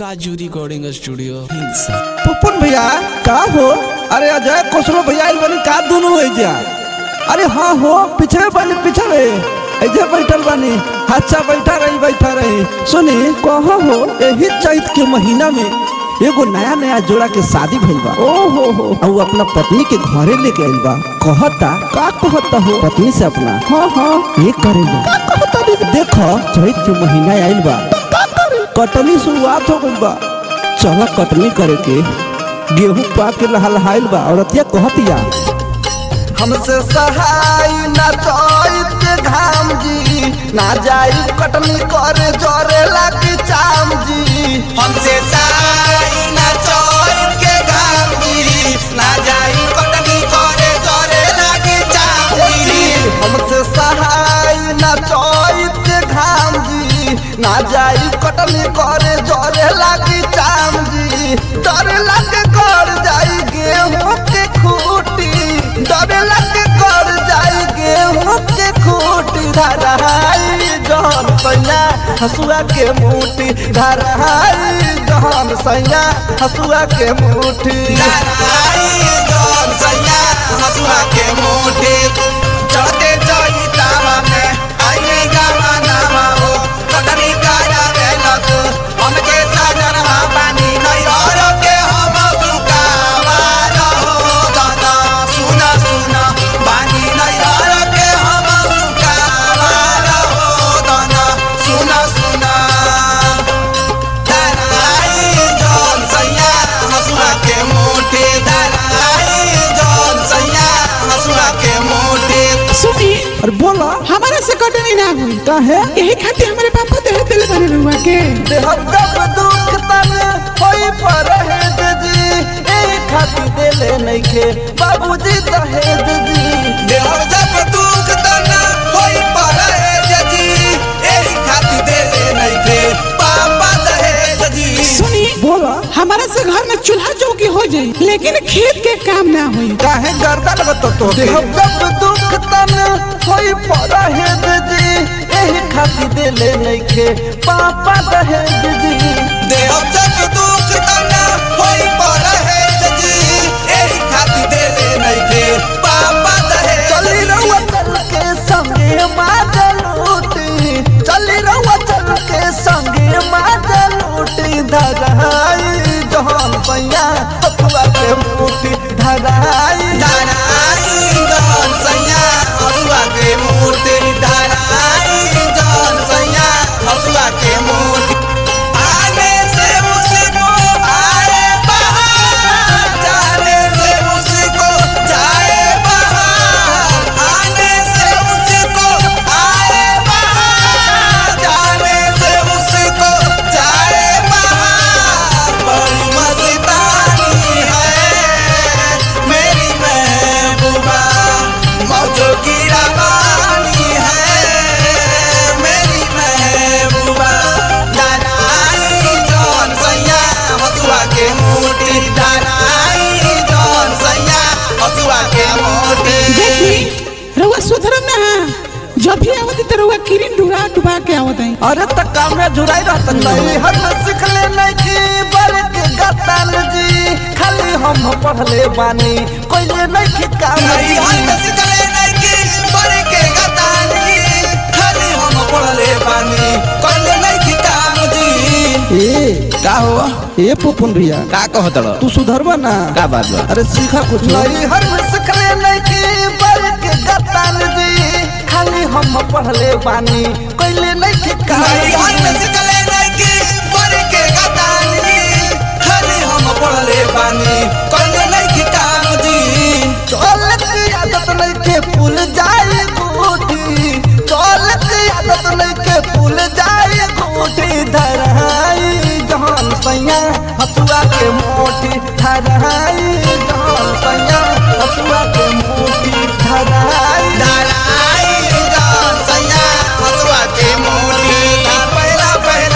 काजू recording studio हिंसा पुपुन भैया का हो अरे अजय कोसरो भैया आइल बनी का दोनों हो जा अरे हाँ हो पीछे बनी पीछे ऐसे बैठल बनी अच्छा बैठा रही बैठा रही सुनी कहो हो यही चैत के महीना में एगो नया नया जोड़ा के शादी भइल बा ओ हो हो और अपना पत्नी के घरे लेके आइल बा कहता का कहता हो पत्नी से अपना हाँ हाँ ये करेगा का कहता दीदी देखो चैत के महीना आइल बा कटनी शुरुआत हो गइल बा चला कटनी करे के गेहूं पाक के लहलहाइल बा औरतिया कहतिया हमसे सहाय ना चैत के घाम जी ना जाई कटनी करे जोरे लागी चाम जी हमसे साई ना चोर के घाम गिरी ना जाई कटनी करे जोरे लागी चांदी हमसे सहाय ना चैत के घाम जी ना जाई कटनी करे जोरे लागी चाम जी डर लागे कर जाई गेहूं के खूटी डर लागे कर जाई गेहूं के खूटी धराई जहन सैया हसुआ के मुठी धराई जहन सैया हसुआ के मुठी लड़ाई जोन सैया हसुआ के मोटे चढ़ते जाई तावा में आई गावा नामा हो कटनी काया वेलक हमके साजन पानी नहीं और के हम सुकावा रहो दादा सुना सुना पानी नहीं और के हम सुकावा रहो दादा सुना सुना दलाई जौन सैया हसुआ के मोटे दलाई जौन सैया हसुआ के मोटे सुनी अरे बोला हमारा से कटनी ना हुई का है यही खातिर हमारे पापा दे दिल बने रहुआ के देहब जब दुख तन होई पर हेद जी ए खाती देले नइखे बाबूजी दहेज जी देहर जब दुख तना होई पड़े जजी एही खातिर देले नइखे पापा दहेज जी सुनी बोला हमारा से घर में चूल्हा चौकी हो जाई लेकिन खेत के काम ना हुई काहे गर्दन बत तो देहब जब दुख तन होई पर हेद जी एही खाती देले नइखे पापा दहेज जी देहर जब दुख तना होई पड़े जजी एही खातिर देले नइखे पापा दहेज चली रहुआ चल के संगे माजल लूटी चली रहुआ चल के संगे माजल लूटी धराई जहान पैया हथुआ के मुठी धराई धराई जौन सैया हसुआ के मूर्ति धराई जौन सैया हसुआ के मूर्ति आने से उसको आए बाहर जाने से उसको जाए बाहर आने से उसको आए बाहर जाने से उसको जाए बाहर बड़ी मस्तानी है मेरी महबूबा मौजों की रवानी है मेरी महबूबा धराई जौन सैया हसुआ के मोटी धराई जौन सैया हसुआ के मोटी देखी रहुआ सुधरम ना जब भी आवत तो रहुआ किरिन डुरा डुबा के आवत है अरे त काम में जुड़ाई रहत नहीं हर सीख ले नहीं की बर के गतान जी खाली हम पढ़ले बानी कोइले नहीं की काम नहीं हाथ सिकले नहीं की बड़े के गतानी खाली हम पढ़ले बानी करले नहीं की काम जी ए का हो ए पुपुन भैया का कहत रह? तू सुधरबा ना का बात बा अरे सीखा कुछ नहीं हर सिखले नहीं की बर के गतान जी खाली हम पढ़ले बानी कोइले नहीं की नहीं हाथ काम सिकले नहीं की बड़े के गतानी खाली हम पढ़ले बानी करले नहीं की काम जी चल की आदत नहीं के फूल जाए गोटी चल की आदत नहीं के फूल जाए गोटी धराई जहान सैया हसुआ के मोटी धराई जहान सैया हसुआ के मोटी धराई धराई जौन सैया हसुआ के मोटी पहला पहला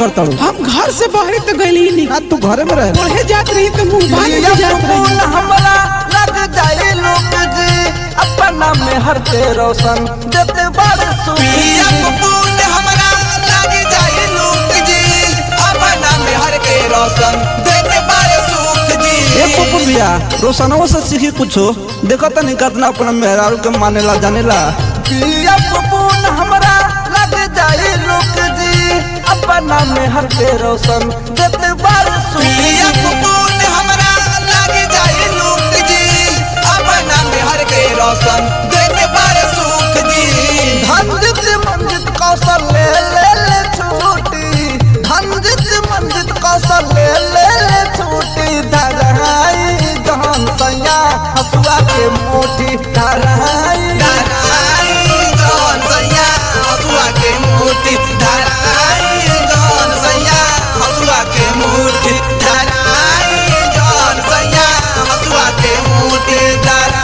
करता हूँ हम घर से बाहर तो गई नहीं हाँ तू घरे में रह पढ़े जात रही तो मुंह बांध के जात रही हमरा लग जाए लोग जी अपना में हर के रोशन देते बड़ सुनिया फूल हमरा लग जाए लोग जी अपना में हर के रोशन देते बड़ सुख जी ए पप्पू भैया रोशनवा से सीखी कुछो देखो तनी कितना अपना मेहरारू के मानेला जानेला पिया फूल हमरा लग जाए लोग जी अपना में हर के रोशन देते बड़ सुख पिया फूल हमरा लग जाए लोग जी अपना में हर के रोशन देते बड़ सुख जी धनजित मंजित कौशल ले ले ले छूटी धनजित मंजित कौशल ले ले ले छूटी धरहाई जहान सैया हसुआ के मोटी धरहाई धरहाई जहान सैया हसुआ के मोटी धरहाई जहान सैया हसुआ के मोटी धरहाई जहान सैया हसुआ के मोटी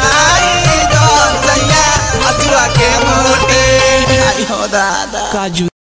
धरहाई जहान सैया हसुआ के मोटी आई हो दादा काजू